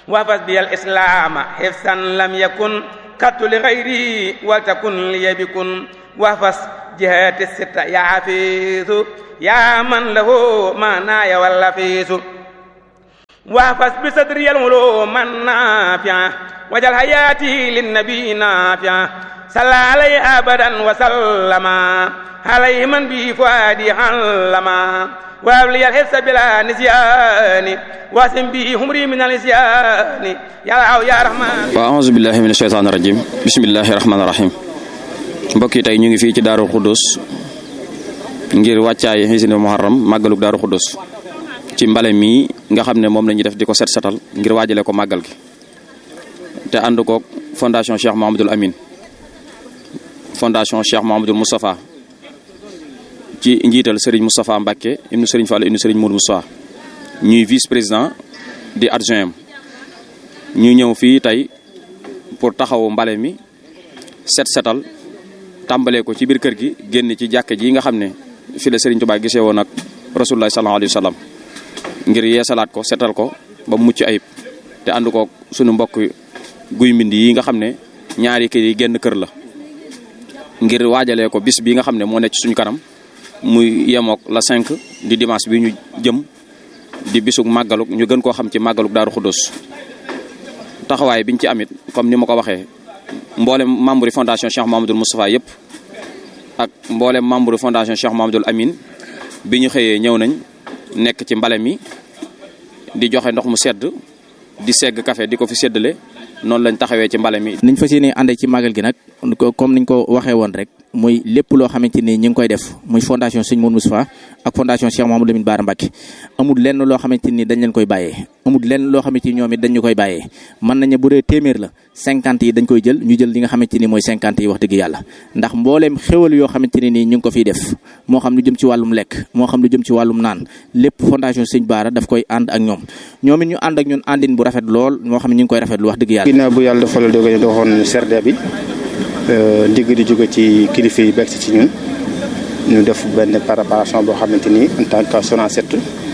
wafas bi al islaama xifsan lam yakun kattu li xayri waltakun liya bikun wafas jihaati sitta yaa xafiisu yaa man lahu maanaaya walla fiisu wafas bi sadri al uluma nafia wajal hayaati linnabi nafia salla alayhi abadan wa sallama alayhi man bi fuadi allama وابلي الحس بلا نسيان واسم به همري من النسيان يا الله يا رحمن waaw auzu billahi min asheytaani rajim bismillahi rahmaani rahim mbokk yi tey ñu ngi fii ci daaru xuddus ngir wàccaay xisine muharram màggaluk daaru xuddus ci mbale mii nga xam ne moom la ñuy def di ko set setal ngir waajale ko màggal gi te ànd koog fondation Cheikh Mouhamadoul Amine fondation Cheikh Mouhamadoul Moustapha ci njiital Serigne Moustapha Mbacke ibnu Serigne Fall ibnu Serigne Mour Moustapha ñuy vice président di adjoint ñu ñëw fii tey pour taxawu mbale mi set setal tàmbalee ko ci biir kër gi génn ci jàkke ji nga xam ne fi la Serigne Touba gisee woon ak rasulullah sallallahu alayhi wa sallam ngir yeesalaat ko setal ko ba mucc ayib te ànd ko sunu mbokk guy mbind yi nga xam ne ñaari kër yi génn kër la ngir waajalee ko bis bi nga xam ne moo nekk ci suñu kanam muy yemook la 5 di dimanche bi ñu jëm di bisug màggaluk ñu gën koo xam ci màggaluk daaru xuddos taxawaay biñ ci amit comme ni ma ko waxee mboolem membre fondation Cheikh Mouhamadoul Moustapha yëpp ak mboolem membre fondation Cheikh Mouhamadoul Amine bi ñu xëyee ñëw nañ nekk ci mbale mi di joxe ndox mu sedd di segg café di ko fi séddale noonu lañ taxawee ci mbale mi. niñ fas yéene ànd ci màggal gi nag comme niñ ko waxee woon rek muy lépp loo xamante ni ñu ngi koy def muy fondation Sëñ Mourou Moustapha ak fondation Cheikh Mouhamadou Lamine Bara Mbacké amul lenn loo xamante ni dañ leen koy bàyyee amul lenn loo xamante ni ñoom it dañ ñu koy bàyyee mën nañu bu dee téeméer la cinquante yi dañ koy jël ñu jël li nga xamante ni mooy cinquante yi wax dëgg yàlla ndax mbooleem xéwal yoo xamante ne nii ñu ngi ko fiy def moo xam lu jëm ci wàllum lekk moo xam lu jëm ci wàllum naan lépp fondation Sëñ Bara daf koy ànd ak ñoom ñoom it ñu ànd ak ñun àndin bu rafet lool moo xam ne ñu ngi koy rafet lu wax dëgg yàlla ginnaaw bu yàlla dafa la dogal doxoon serde bi ndigg di jóge ci kilifa yi bekk ci ñun ñu def benn préparation boo xamante ni en tant que Sonacet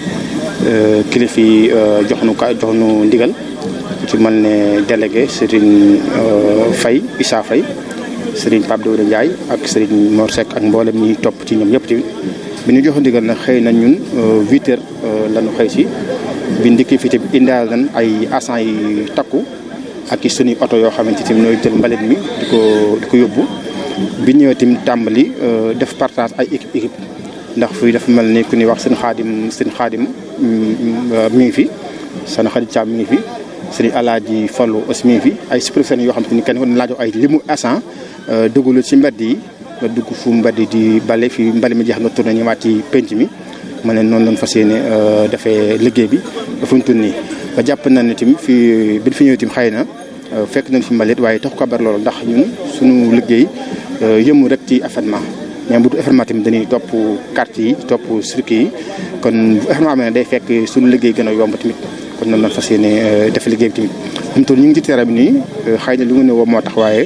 kilifa yi jox nu ka jox nu ndigal ci mel ne délégué Serigne Faye Issa Faye Serigne Pape Dóore Ndiaye ak Serigne Mor Seck ak mboolem ñi topp ci ñoom ñëpp tamit bi ñu jox ndigal nag xëy na ñun huit heures la ñu xëy si bi ndikki fi tamit indaal nañ ay agents yi takku ak i suñuy oto yoo xamante ni ñooy jël mbalit mi di ko di ko yóbbu bi ñëwee tamit tàmbali def partage ay équipe équipe ndax fii dafa mel ni ku ñuy wax seen xaadim seen xaadim mi ngi fi seen xarit Thiam mi ngi fi seen alaaji Fallu aussi mi ngi fi ay superviseurs yoo xamante ni kenn ko laajoo ay limu agent duggalu ci mbedd yi nga dugg fu mbedd di bale fii mbali mi jeex nga tourné ñëwaat ci penc mi ma ne noonu lañ fas yéene defee liggéey bi fu ñu toll nii ba jàpp na ne tamit fii bi fi ñëwee tamit xëy na fekk nañ fi mbalit waaye tax ko bar loolu ndax ñun suñu liggéey yëmu rek ci événement mais bu du événement tamit dañuy topp quartier yi topp circuit yi kon bu événement amee day fekk suñu liggéey gën a yomb tamit kon noonu lañ fas yéene def liggéey bi tamit mu toll ñu ngi ci terrain bi nii xëy na lu nga ne woo moo tax waaye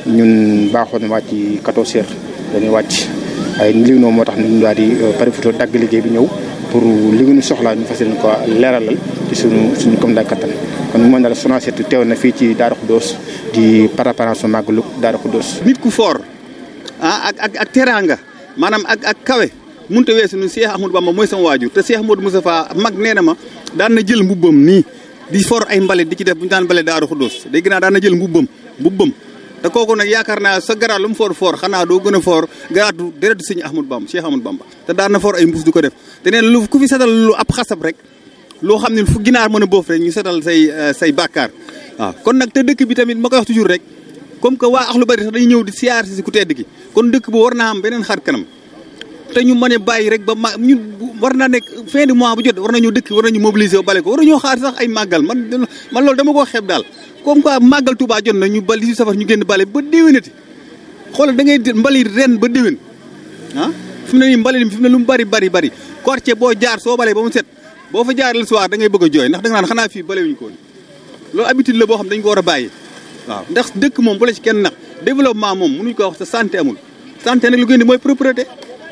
ñun baaxoon wàcc 14 heures dañuy wàcc waaye li nga moo tax ñu daal di préféré dagg liggéey bi ñëw pour li nga ñu soxlaa ñu fas yéene ko leeralal ci suñu suñu comme daal kattan kon mu mën daal Sonacet teew na fii ci Darou Khoudoss di préparation màggalu Darou Khoudoss. nit ku foor ah ak ak ak teraanga maanaam ak ak kawe mënut a weesu ñun Cheikh Ahmadou Bamba mooy sama waajur te Cheikh Ahmadou Moustapha mag nee na ma daan na jël mbubbam nii di for ay mbalit di ci def bu ñu daan mbalit Darou Khoudoss dégg naa daan na jël mbubbam mbubbam te kooku nag yaakaar naa sa garaat lu mu foor foor xanaa doo gën a foor garaatu deretu sëñ Ahmadou Bamba Cheikh Ahmadou Bamba te daan na foor ay mbuus du ko def te neen lu ku fi setal lu ab xasab rek loo xam ne fu ginaar mën a boof rek ñu setal say say bàkkaar waaw kon nag te dëkk bi tamit ma koy wax toujours rek comme que waa ax lu bari sax dañuy ñëw di siyaar si ku tedd gi kon dëkk bu war naa am beneen xar kanam te ñu mën a bàyyi rek ba ma ñu war naa nekk fin du mois bu jot war nañu dëkk war nañu mobiliser ba bale ko war nañoo xaar sax ay màggal man man loolu dama koo xeeb daal comme quoi màggal Touba jot na ñu bal si safar ñu génn bale ba déwénati xoolal da ngay mbali ren ba déwén ah fi mu ne nii mbali fi mu ne lu mu bari bari bari quartier boo jaar soo balee ba mu set boo fa jaar le soir da ngay bëgg a jooy ndax da nga naan xanaa fii bale wuñu ko loolu habitude la boo xam dañ ko war a bàyyi waaw ndax dëkk moom bu la ci kenn nax développement moom mënuñ ko wax sa santé amul santé nag lu gën di mooy propreté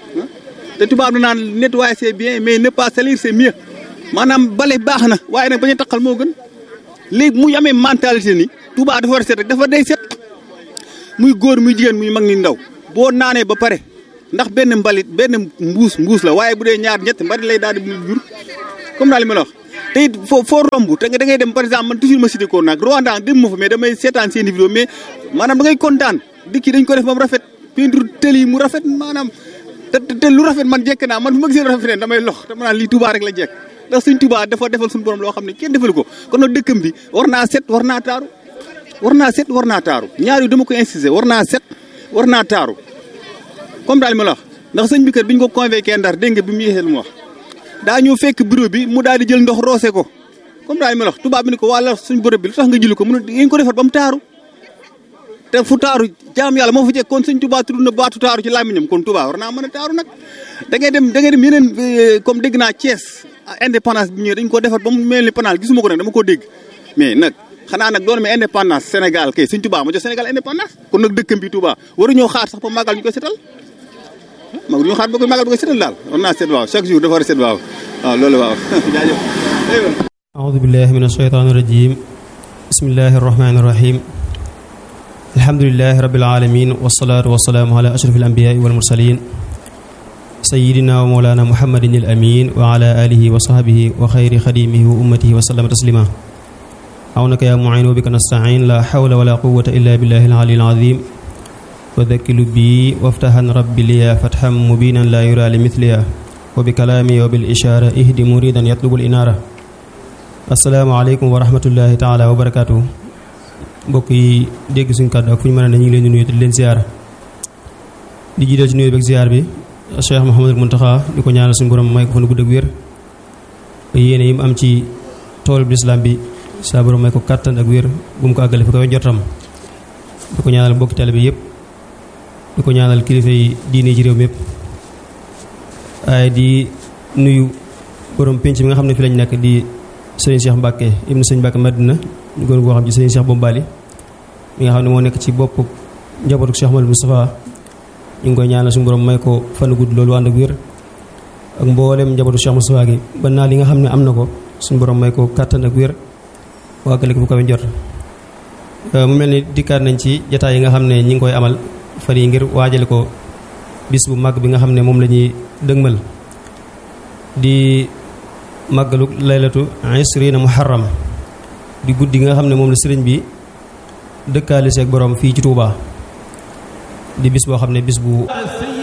te tubaab na naan nettoyer c'est bien mais ne pas salir c'est mieux maanaam bale baax na waaye nag bañ a taqal moo gën léegi muy amee mentalité ni Touba dafa war a set rek dafa day set muy góor muy jigéen muy mag ni ndaw boo naanee ba pare ndax benn mbalit benn mbuus mbuus la waaye bu dee ñaar ñett mbalit lay daal di jur comme daal li ma la wax te it foo foo romb te nga da ngay dem par exemple man toujours ma cité ko nag Rwanda dem ma fa mais damay seetaan seen vidéo mais maanaam da ngay kontaan dëkk yi dañ ko def ba mu rafet peinture tël yi mu rafet maanaam te te lu rafet man jekk naa man fu ma gisee lu rafet damay lox te ma naan lii Touba rek la jekk ndax suñ Touba dafa defal suñu borom loo xam ne kenn defalu ko kon nag dëkkam bi war naa set war naa taaru war naa set war naa taaru ñaar yu dama ko insister war naa set war naa taaru comme daal ma la wax ndax sëñ bi kat bi ñu ko convoqué ndar dégg nga bi mu yéexee lu mu wax daa ñëw fekk bureau bi mu daal di jël ndox roose ko comme daal ma la wax tubaab bi ni ko wàlla suñ bureau bi lu tax nga jëli ko mu ne ngeen ko defar ba mu taaru te fu taaru jaam yàlla moo fa jekk kon sëñ Touba tudd na baatu taaru ci làmmiñam kon Touba war naa mën a taaru nag da ngay dem da ngay dem yeneen comme dégg naa Thiès indépendance bi ñëwee dañ ko defar ba mu mel ni panaal gisuma ko nag dama ko dégg mais nag xanaa nag doon mais indépendance Sénégal kay sëñ Touba ma jox Sénégal indépendance kon nag dëkkam bi Touba waru ñoo xaar sax ba màggal ñu koy setal ma waru ñoo xaar ba koy màggal ñu koy setal daal war naa set waaw chaque jour dafa war a set waaw waaw loolu waaw jaajëf أعوذ بالله من الشيطان الرجيم بسم الله الرحمن الرحيم الحمد لله رب العالمين والصلاة والسلام على أشرف الأنبياء والمرسلين سيدنا ومولانا محمد الأمين وعلى آله وصحبه وخير خديمه وأمته وسلم تسليما عونك يا معين وبك نستعين لا حول ولا قوة إلا بالله العلي العظيم وذكل بي وافتحا ربي لي فتحا مبينا لا يرى لمثلها وبكلامي وبالإشارة اهدي مريدا يطلب الإنارة السلام عليكم ورحمة الله تعالى وبركاته mbokk yi dégg suñu kàddu ak fu ñu mën a ne ñu ngi leen di nuyu te di leen ziar di jiital ci nuyu beeg ziar bi Cheikh Mouhamadul Mountakha di ko ñaanal suñu borom may ko fa nu gudd ak wér yéene yi mu am ci tool bi lislaam bi saa borom may ko kàttan ak wér bu mu ko àggale fi ko jotam di ko ñaanal mbokki tale bi yëpp di ko ñaanal kilifa yi diine ci réew mi yëpp waaye di nuyu borom penc bi nga xam ne fi lañ nekk di sëriñ Cheikh Mbacke ibnu sëriñ Mbacke Madina ñu gën koo xam ci sëriñ Cheikh Bombali mi nga xam ne moo nekk ci bopp njabootu Cheikh Ahmadou Moustapha ñu ngi koy ñaanal suñu borom may ko fan gudd loolu ànd ak wér ak mboolem njabootu Cheikh Moustapha gi ba naa li nga xam ne am na ko suñu borom may ko kàttan ak wér waagale ko bu kawe jot mu mel ni dikkaat nañ ci jataay yi nga xam ne ñi ngi koy amal fan yi ngir waajale ko bis bu mag bi nga xam ne moom la ñuy dëgmal di màggalu laylatu isrina muharram di guddi nga xam ne moom la sëriñ bi dëkkaale seeg borom fii ci Touba di bis boo xam ne bis bu